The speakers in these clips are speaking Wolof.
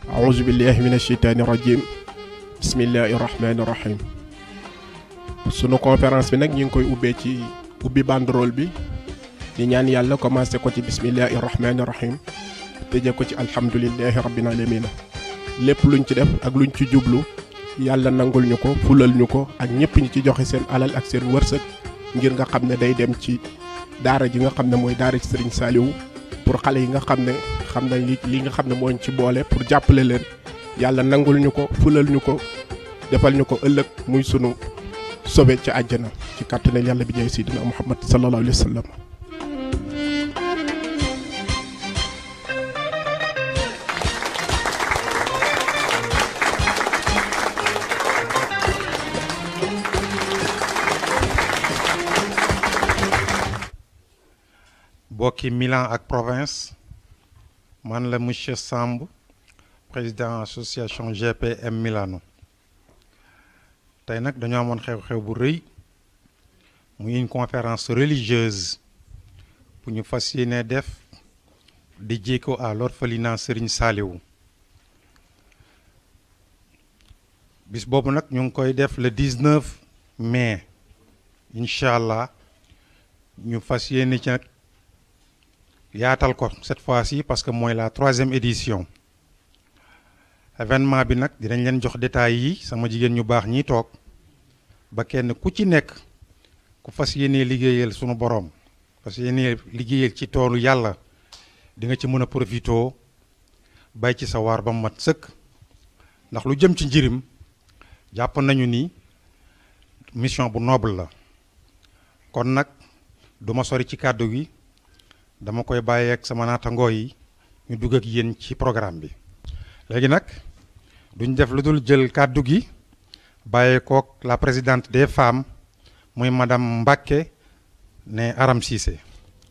أعوذ بالله من الشيطان الرجيم بسم الله الرحمن الرحيم sunu conférence bi nag ñu ngi koy ubbee ci ubbi banderole bi di ñaan yàlla commencé ko ci bismillahi rahmaani rahim tëjee ko ci alhamdulillahi rabbil alamin lépp luñ ci def ak luñ ci jublu yàlla nangul ñu ko fulal ñu ko ak ñëpp ñi ci joxe seen alal ak seen wërsëg ngir nga xam ne day dem ci daara ji nga xam ne mooy daara ci Serigne Saliou pour xale yi nga xam ne xam nañ li li nga xam ne moo ñu ci boole pour jàppale leen yàlla nangul ñu ko fulal ñu ko defal ñu ko ëllëg muy sunu sobe ci àjjana ci kàttanal yàlla bi ñëw sidina Muhammad sallallahu alayhi wa sallam bokki Milan ak province man la monsieur Samb président association GPM Milano tey nag dañoo amoon xew-xew bu rëy muy une conférence religieuse bu ñu fas yéene def di jéego à l'orphelinat Serigne Saliou bis boobu nag ñu ngi koy def le 19 mai incha allah ñu fas yéene ci nag yaatal ko cette fois-ci parce que mooy la troisième édition événement bi nag dinañ leen jox détails yi sama jigéen ñu baax ñi toog ba kenn ku ci nekk ku fas yéenee liggéeyal sunu boroom fas yéenee liggéeyal ci toolu yàlla di nga ci mën a profitoo bay ci sa waar ba mat sëkk ndax lu jëm ci njirim jàpp nañu ni mission bu noble la kon nag duma sori ci kàddu gi dama koy bàyyi ak sama naatangoo yi ñu dugg ak yéen ci programme bi léegi nag duñ def lu dul jël kàddu gi bàyyi kook la présidente des femmes muy madame Mbacke ne Aram Cissé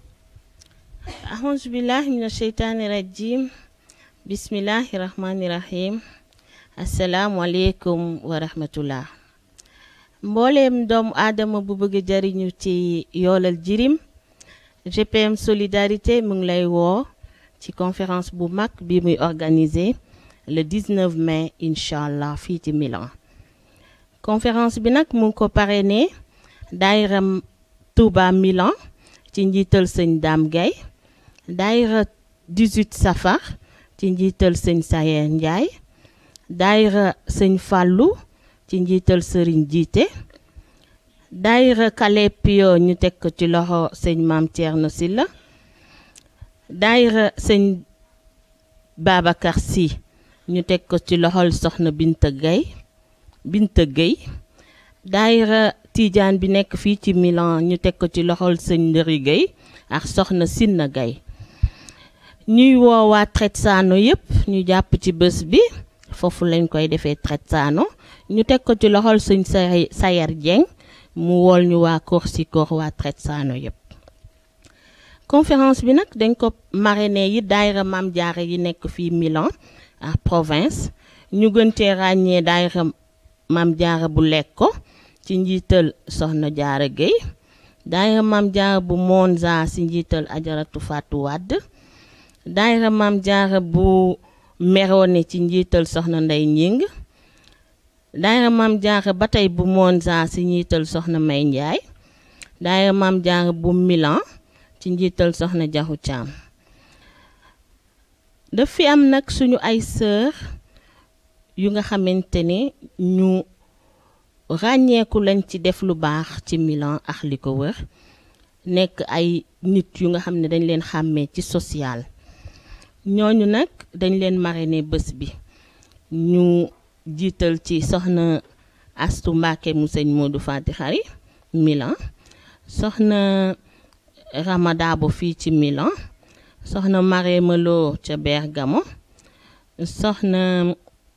ahousu billahi min asheytaani rajim bismillahi rahmani rahim asalaamualeykum wa rahmatullah mbooleem doomu aadama bu bëgg jariñu ci yoolal jirim GPM solidarité mu ngi lay woo ci conférence bu mag bi muy organisé le 19 mai incha allah fii ci Milan conférence bi nag mu ngi ko parrainé daayira Touba Milan ci njiital sëñ Dame Gueye daayira 18 safar ci njiital sëñ Sayer Ndiaye daayira sëñ Fallou ci njiital sëriñ Jiite daayira Kalepio ñu teg ko ci loxo sëñ Maam Thierno Silla daayira sëñ Babacar Sy ñu teg ko ci loxol soxna Binta Gueye Binta Gueye daayira Tidiane bi nekk fii ci Milan ñu teg ko ci loxol sëñ Ndëri Gueye ak soxna Sinna Gueye ñuy woowaa Tretsano yëpp ñu jàpp ci bés bi foofu lañ koy defee Tretsano ñu teg ko ci loxol sëñ Sayer Dieng mu wool ñu waa Korsikoor waa Tretsano yëpp conférence bi nag dañ ko marraine yi daayira Maam Jaara yi nekk fii Milan ak province ñu gën cee ràññee daayira Maam Jaara bu Lecco ci njiital Soxna Jaara Gueye daayira Maam Jaara bu Monza ci njiital Ajaratu Fatou Wade daayira Maam Jaara bu Merone ci njiital Soxna Ndey Ñing daayira Maam Jaara ba tey bu Monza ci njiital Soxna May Njaay daayira Maam Jaara bu Milan ci njiital Soxna Jaxu Caam daf fi am nag suñu ay sœur yu nga xamante ne ñu ràññeeku lañ ci def lu baax ci Milan ak li ko wër nekk ay nit yu nga xam ne dañ leen xàmmee ci social ñooñu nag dañ leen marraine bés bi ñu jiital ci soxna Astu Mbàkke mu sëñ Modou Fati Xari Milan soxna Ramadabo fii ci Milan soxna Marème Lo ca Bergamo soxna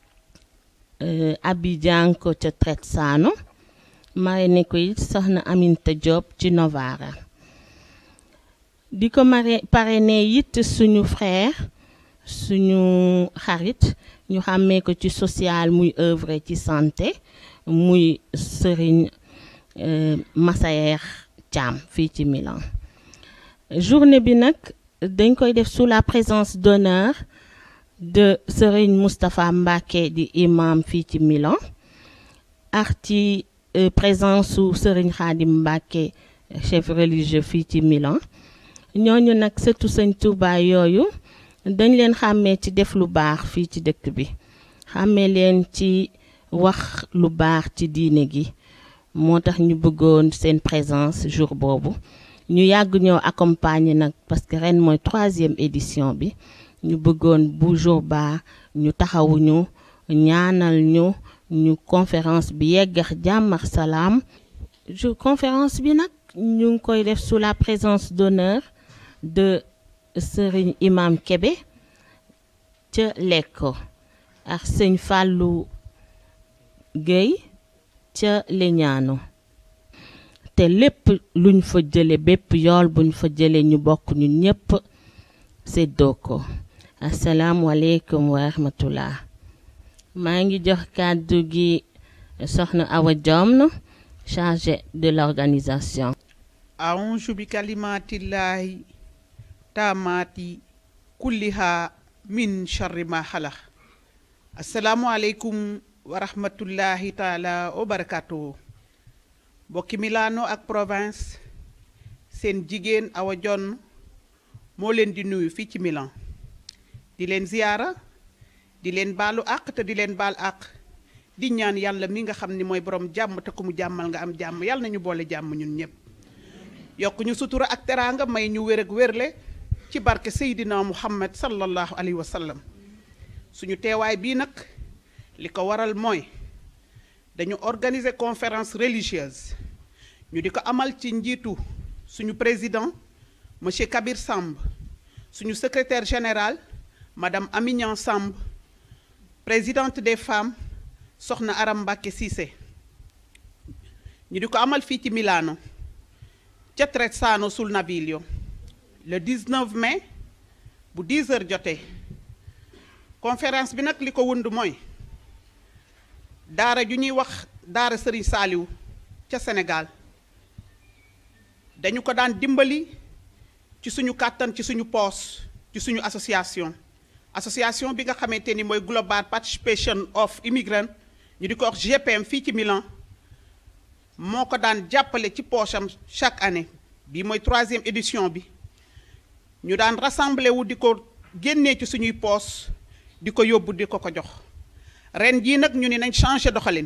Abidjanko ca Tretsano marraine ko it soxna Aminta Diop ci Novara di ko mare parrainé it suñu frère suñu xarit ñu xàmmee ko ci social muy œuvre ci santé muy Serigne Massayer Thiam fii ci Milan journée bi nag dañ koy def sous la présence d'honneur de Serigne Moustapha Mbacké di imam fii ci Milan ak ci présence su Serigne Khadim Mbacké chef religieux fii ci Milan ñooñu nag sëtu Sëñ Touba yooyu dañ leen xàmmee ci def lu baax fii ci dëkk bi xàmmee leen ci wax lu baax ci diine gi moo tax ñu bëggoon seen présence jour boobu ñu yàgg ñoo accompagner nag parce que ren mooy troisième édition bi ñu bëggoon bu jour baa ñu taxawuñu ñaanal ñu ñu conférence bi yeggax jàmm ak salaam jour conférence bi nag ñu ngi koy def sous la présence d'honneur de Serigne Imam Kébé ca Lekko ak sëñ Fallou Guèye ca Leñaano te lépp luñ fa jële bépp yool buñ fa jële ñu bokk ñun ñépp séddoo ko asalaamualeykum wa rahmatullah maa ngi jox kàddu gi soxna Awa Diom chargée de l'organisation aunju bi kalimatillahi taamaati kulliha min charri ma xalax asalaamualeykum wa rahmatullahi taala wa barakatuhu mbokki Milano ak province seen jigéen Awa Dione moo leen di nuyu fii ci Milan di leen ziyaara di leen baalu àq te di leen baal àq di ñaan yàlla mi nga xam ni mooy borom jàmm te ku mu jàmmal nga am jàmm yàlla nañu boole jàmm ñun ñëpp yokk ñu sutura ak teraanga may ñu wér ak wérle ci barke Seydina Muhammad sallallahu alayhi wa sallam suñu teewaay bii nag li ko waral mooy dañu organiser conférence religieuse ñu di ko amal ci njiitu suñu président monsieur Kabir Samb suñu secrétaire général madame Amignan Samb présidente des femmes soxna Aram Mbacké Cissé ñu di ko amal fii ci Milano ca Trezzano sul Naviglio le 19 mai bu 10 heures jotee conférence bi nag li ko wund mooy daara ju ñuy wax daara Serigne Saliou ca Sénégal dañu ko daan dimbali ci suñu kàttan ci suñu poos ci suñu association association bi nga xamante ni mooy Global Participation of Immigrants ñu di ko wax GPM fii ci Milan moo ko daan jàppale ci poosam chaque année bii mooy troisième édition bi ñu daan rassemblé wu di ko génnee ci suñuy poos di ko yóbbu di ko ko jox ren jii nag ñu ni nañ changé doxalin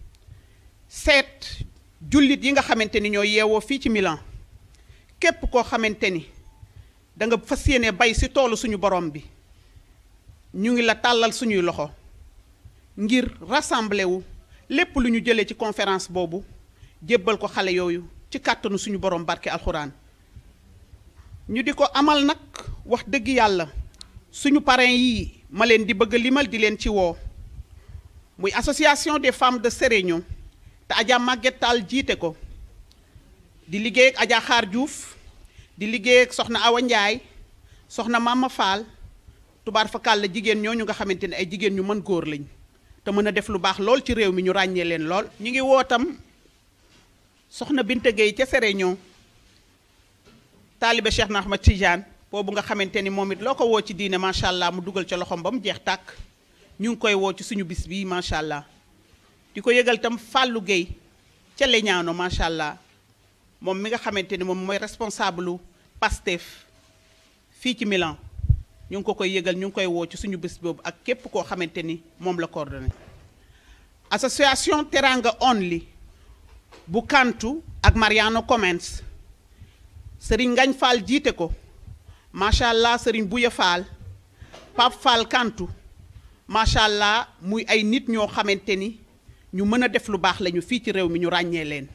seet jullit yi nga xamante ni ñoo yeewoo fii ci Milan képp koo xamante ni da nga fas yéene bay si toolu suñu borom bi ñu ngi la tàllal suñuy loxo ngir rassemblé wu lépp lu ñu jëlee ci conférence boobu jébbal ko xale yooyu ci kàttanu suñu borom barke alxuraan ñu di ko amal nag wax dëgg yàlla suñu parrain yii ma leen di bëgg limal di leen ci woo muy association des femmes de Seregno te Adja Maguette Tall jiite ko di liggéey ak Adja Xaar Diouf di liggéey ak soxna Awa Ndiaye soxna Mama Fall tubaar fakal la jigéen ñooñu nga xamante ne ay jigéen ñu mën góor lañ te mën a def lu baax lool ci réew mi ñu ràññee leen lool. ñu ngi wootam soxna Binta Gueye ca Seregno taalibe Cheikh na Ahmad Tidiane boobu nga xamante ni moom it loo ko woo ci diine macha allah mu dugal ca loxoom ba mu jeex tàkk ñu ngi koy woo ci suñu bis bii macha allah di ko yëgal tam Fallou Gueye ca Leñaano macha allah moom mi nga xamante ni moom mooy responsable Pastef fii ci Milan ñu ngi ko koy yëgal ñu ngi koy woo ci suñu bis boobu ak képp koo xamante ni moom la coordonné association Teranga Only bu Kantu ak Mariano Comens Serigne Ngañ Fall jiite ko macha allah Serigne Bouya Fall Pape Fall Kantu macha allah muy ay nit ñoo xamante ni ñu mën a def lu baax lañu fii ci réew mi ñu ràññee leen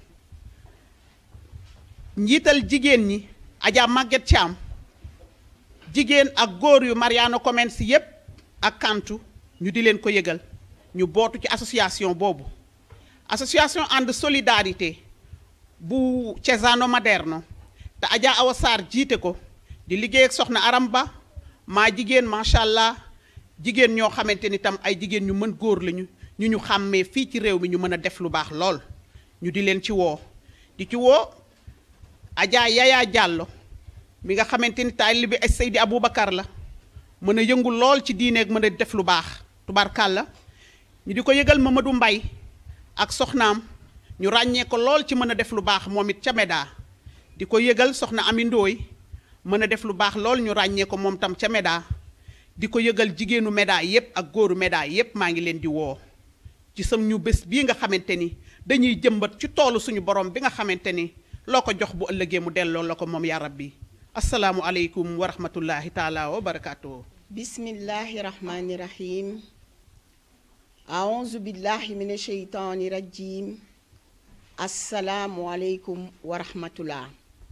njiital jigéen ñi Adja Maguette Thiam jigéen ak góor yu Mariano Comens yépp ak Kantu ñu di leen ko yëgal ñu bootu ci association boobu association ànd solidarité bu Cesano Maderno te Adja Awa Sarr jiite ko di liggéey ak soxna Aram Ba maa jigéen macha allah jigéen ñoo xamante ni tam ay jigéen ñu mën góor lañu ñu ñu xàmmee fii ci réew mi ñu mën a def lu baax lool ñu di leen ci woo di ci woo Adja Yaya Diallo mi nga xamante ni taalibe ay Seydi Aboubacar la mën a yëngu lool ci diineeg mën a def lu baax tubaarkàlla ñu di ko yëgal Mamadou Mbay ak soxnaam ñu ràññee ko lool ci mën a def lu baax moom it ca Méda di ko yëgal soxna Ami Ndooy mën a def lu baax lool ñu ràññee ko moom tam ca Méda di ko yëgal jigéenu Méda yépp ak góoru Méda yépp maa ngi leen di woo ci sam ñu bés bii nga xamante ni dañuy jëmbat ci toolu suñu borom bi nga xamante ni loo ko jox bu ëllëgee mu delloo la ko moom yaa rabbi asalaamu aleykum wa rahmatullahi taala wa barakaatuhu bismillahi rahmani rahim aouzu billahi min asheytaani rajim assalaamu aleykum wa rahmatullah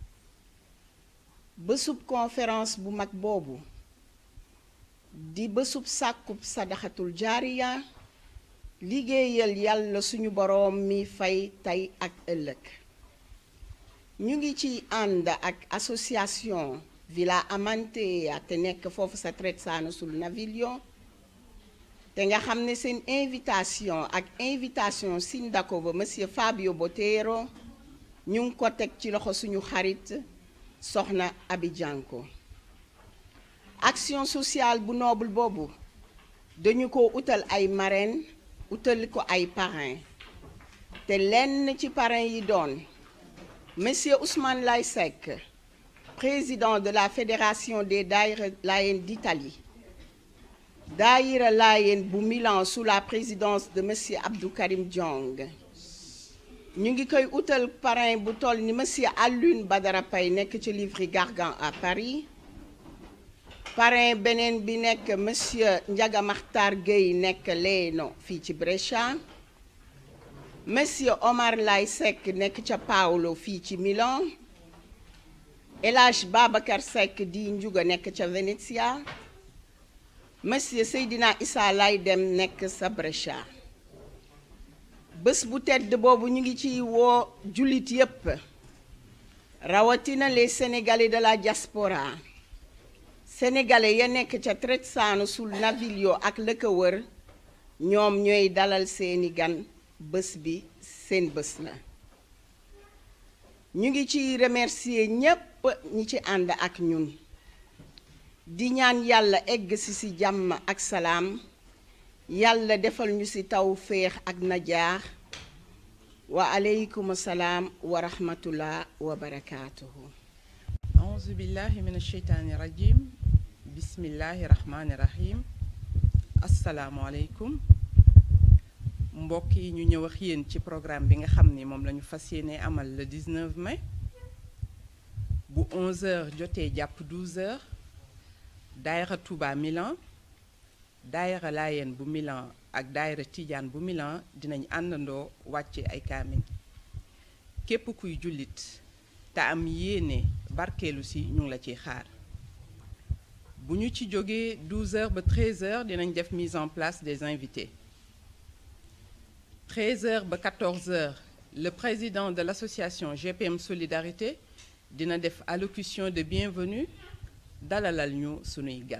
bésub conférence bu mag boobu di bésub sàkkub sadaxatul jaariya liggéeyal yàlla suñu boroom mi fay tey ak ëllëg ñu ngi ci ànd ak association Villa Amantea te nekk foofu sa Trezzano sul Naviglio te nga xam ne seen invitation ak invitation sindaco ba monsieur Fabio Botero ñu ngi ko teg ci loxo suñu xarit soxna Abi Janko action sociale bu noble boobu dañu ko utal ay marraine utal ko ay parrain te lenn ci parrain yi doon monsieur Ousmane Lay Seck président de la fédération des daïra Layène d'Italie daïra Layène bu Milan sous la présidence de monsieur Abdou Karim Diong ñu ngi koy utal parrain bu toll ni monsieur Alioune Badara Paye nekk ci Livry Gargan à Paris parrain beneen bi nekk monsieur Ndiaga Makhtar Gueye nekk Leeno fii ci Brescia monsieur Omar Lay Seck nekk ca Paolo fii ci Milan El Hadj Babacar Seck di Njuga nekk ca Venezia monsieur Seydina Issa Lay Dem nekk sa Brescia bés bu tedd boobu ñu ngi ci woo jullit yépp rawatina les sénégalais de la diaspora sénégalais ya nekk ca Trezzano sul Naviglio ak la ko wër ñoom ñooy dalal seeni gan bés bi seen bés la ñu ngi ci remercier ñépp ñi ci ànd ak ñun di ñaan yàlla egg si si jàmm ak salaam yàlla defal ñu ci taw féex ak najaax wa aleykum salaam wa rahmatullah wa barakaatuhu auzu billahi min asheytaani rajim bismillahi rahmaani rahim asalaamualeykum mbokk yi ñu ñëw ak yéen ci programme bi nga xam ni moom la ñu fas yéene amal le 19 mai bu 11h jotee jàpp 12h daayira Touba Milan daayira Laayeen bu Milan ak daayira Tidiane bu Milan dinañ àndandoo wàcce ay kaamin képp kuy jullit te am yéene barkeelu si ñu ngi la ciy xaar bu ñu ci jógee 12h ba 13h dinañ def mise en place des invités 13h ba 14h le président de l'association GPM Solidarité dina def allocution de bienvenue dalalal ñu sunuy gan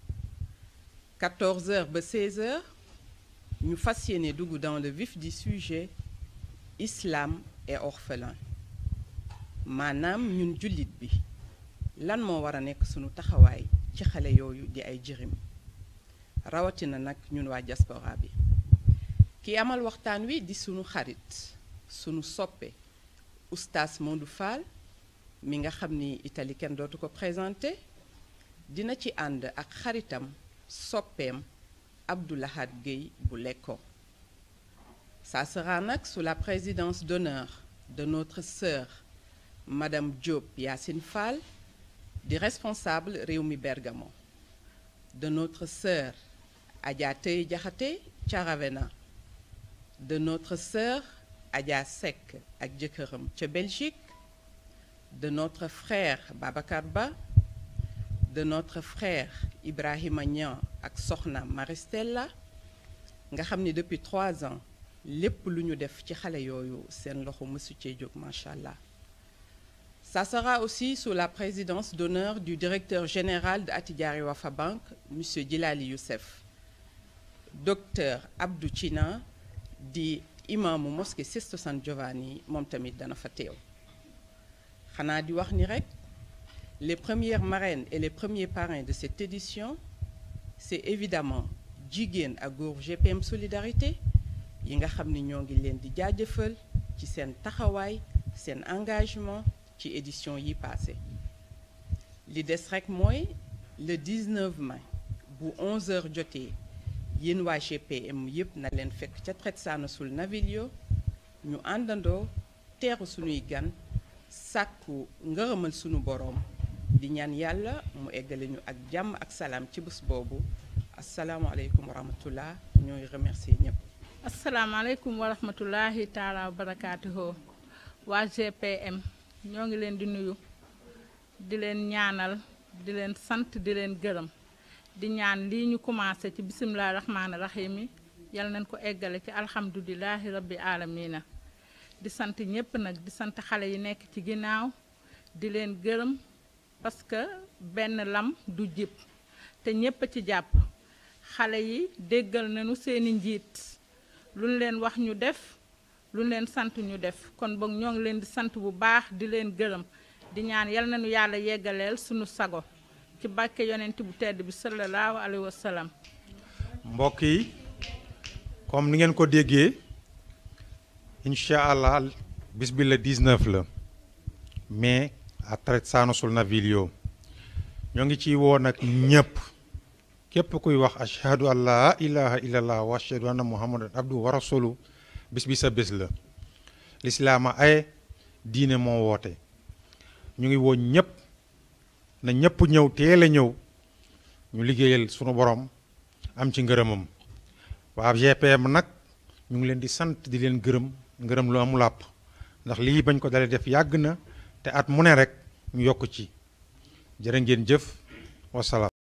14h ba 16h ñu fas yéene dugg dans le vif du sujet islam et orphelin maanaam ñun jullit bi lan moo war a nekk sunu taxawaay ci xale yooyu di ay jirim rawatina nag ñun waa diaspora bi ki amal waxtaan wi di sunu xarit sunu soppe oustaz Modou Fall mi nga xam ni Italie kenn dootu ko présenté dina ci ànd ak xaritam soppeem Abdoulahad Gueye bu Lekko ça sera nag sous la présidence d'honneur de notre sœur Madame Diop Yacine Fall di responsable Rewmi Bergamo de notre sœur Adja Tey Diakhaté ca Ravenna de notre sœur Adja Seck ak jëkkëram ca Belgique de notre frère Babacar Ba de notre frère Ibrahima Niang ak soxna Maristella nga xam ni depuis trois ans lépp lu ñu def ci xale yooyu seen loxo mësu cee jóg macha allah. Ça sera aussi sous la présidence d'honneur du directeur général de Attijari Wafa Bank monsieur Djilali Youssef docteur Abdou China di imaamu mosquée Sesto San Giovanni moom tamit dana fa teew xanaa di wax ni rek les premières marraines et les premiers parrains de cette édition c'est évidemment jigéen ak góor GPM solidarité yi nga xam ni ñoo ngi leen di jaajëfal ci seen taxawaay seen engagement ci édition yi passé li des rek mooy le 19 mai bu 11h jotee yéen waa GPM yëpp na leen fekk ca Tretsana sul Naviglio ñu àndandoo teeru sunuy gan sàkku ngërëmal sunu boroom di ñaan yàlla mu eggale ñu ak jàmm ak salaam ci bés boobu asalaamualeykum wa rahmatullah ñooy remercier ñëpp. asalaamaaleykum wa rahmatullahi taala wa barakaatuhu waa GPM ñoo ngi leen di nuyu di leen ñaanal di leen sant di leen gërëm di ñaan lii ñu commencé ci bisimilah rahmaani rahim yi yal nañ ko eggale ci alhamdulilahi rabbi alamina di sant ñëpp nag di sant xale yi nekk ci ginnaaw di leen gërëm parce que benn lam du jib te ñëpp a ci jàpp xale yi déggal nañu seeni njiit lu ñu leen wax ñu def lu ñu leen sant ñu def kon boog ñoo ngi leen di sant bu baax di leen gërëm di ñaan yal nañu yàlla yeggaleel sunu sago ci barke yonent bu tedd bi sallallahu alayhi wa sallam mbokk yi comme ni ngeen ko déggee incha allah bis bi la 19 la mais à Tretsana sul Naviglio ñoo ngi ciy woo nag ñëpp képp kuy wax ashhadu an laa ilaha illallah wa ashhadu anna muhammadan abdu wa rasulu bis bi sa bés la lislaama ay diine moo woote ñu ngi woo ñëpp na ñëpp ñëw teel a ñëw ñu liggéeyal sunu borom am ci ngërëmam waa GPM nag ñu ngi leen di sant di leen gërëm ngërëm lu amul àpp ndax lii bañ ko dalee def yàgg na te at mu ne rek ñu yokk ci jërë ngeen jëf wasalaam